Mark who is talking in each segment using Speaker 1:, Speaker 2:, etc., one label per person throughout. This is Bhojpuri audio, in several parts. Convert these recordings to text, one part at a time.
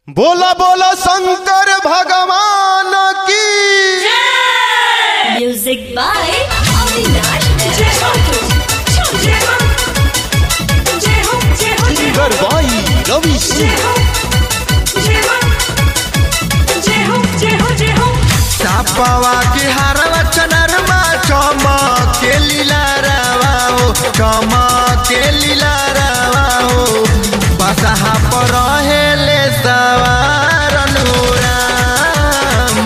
Speaker 1: बोला बोला शंकर भगवान की
Speaker 2: Music by Avinash and Chotu.
Speaker 1: गरबाई रवि सिंह
Speaker 3: सापवा के हारवा चनरमा चमके लीला रवा हो चमके लीला रवा हो बसहा पर रहेले सवार अनुराम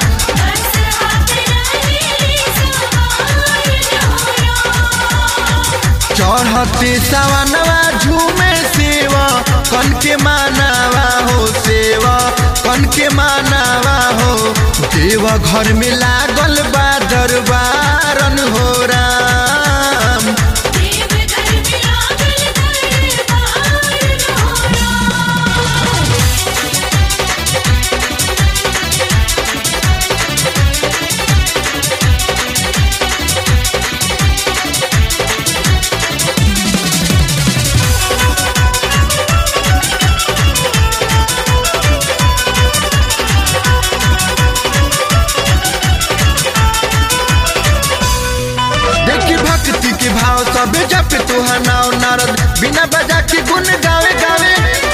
Speaker 3: चढ़ते सवनवा झूमे सेवा कन के मानवा हो सेवा कन के मानवा हो देवा घर में लागल बा दरबारन हो राम देखी भक्ति के भाव सब जप तुहा नाव नारद बिना बजा के गुन गावे गावे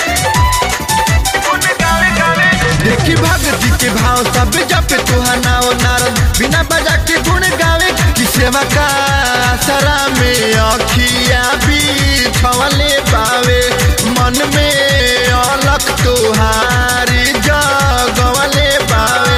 Speaker 3: देखी भक्ति के भाव सब जप तुहा नाव नारद बिना बजा के गुण गावे कि सेवा का सरा में अखिया भी छवले पावे मन में अलख तुहारी जगवले पावे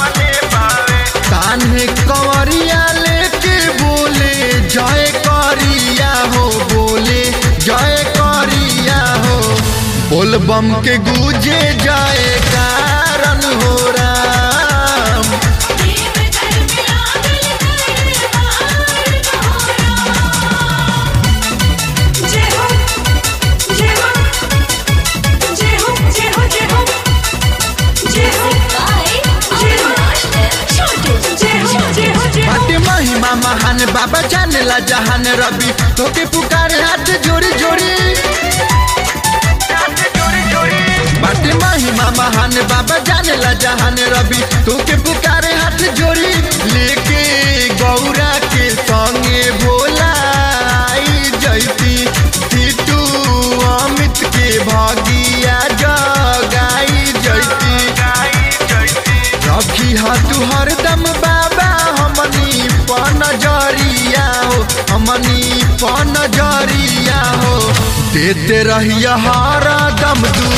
Speaker 3: कान्हे कंवरिया लेके बोले जय करिया हो बोले जय करिया हो बोल बम के गूंजे जय कारण हो Ram
Speaker 2: Music by Avinash and Chotu.
Speaker 3: बाटे महिमा महान बाबा जानेला जहान रवि तोके पुकार हाथ जोड़ी जोड़ी बाटे महिमा महान बाबा जानेला जहान रवि तोके पुकारे हाथ जोड़ी लेके गौरा के संगे भोला आई जैती सीतू अमित के भगिया जगाई जैती रखी हाथ हरदम बाबा हमनी पनजरिया हो हमनी पनजरिया हो देते रहिया हरदम दू